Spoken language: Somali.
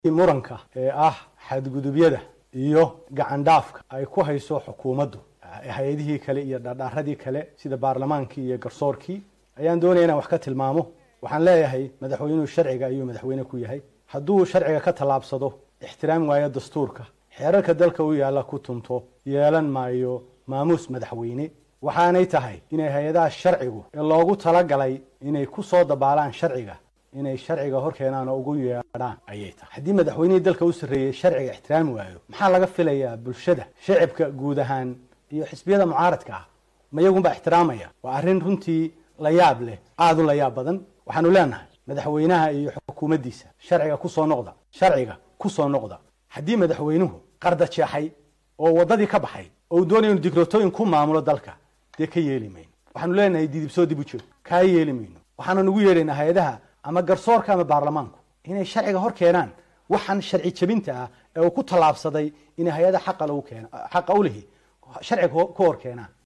muranka ee ah xadgudubyada iyo gacandhaafka ay ku hayso xukuumaddu hay-adihii kale iyo dhardhaaradii kale sida baarlamaankii iyo garsoorkii ayaan doonaya inaan wax ka tilmaamo waxaan leeyahay madaxweynuhu sharciga ayuu madaxweyne ku yahay hadduu sharciga ka tallaabsado ixtiraam waayo dastuurka xeerarka dalka u yaalla ku tunto yeelan maayo maamuus madaxweyne waxaanay tahay inay hay-adaha sharcigu ee loogu talagalay inay ku soo dabaalaan sharciga inay sharciga hor keenaan oo ugu yeedhaan ayay tahay haddii madaxweynihii dalka u sarreeyey sharciga ixtiraami waayo maxaa laga filayaa bulshada shacibka guud ahaan iyo xisbiyada mucaaradka ah ma iyagunbaa ixtiraamaya waa arrin runtii la yaab leh aada u la yaab badan waxaanu leenahay madaxweynaha iyo xukuumaddiisa sharciga kusoo noqda sharciga kusoo noqda haddii madaxweynuhu qarda jeexay oo waddadii ka baxay oo uu doonaya inu dikrotooyin ku maamulo dalka dee ka yeeli mayno waxaanu leenahay didibsoo dib u joog kaa yeeli mayno waxaanu nagu yeedhaynaa hay-adaha ama garsoorka ama baarlamaanku inay sharciga hor keenaan waxaan sharci jebinta ah ee uu ku tallaabsaday inay hay-ada xaqa lagu keeno xaqa u lihi sharciga ku hor keenaan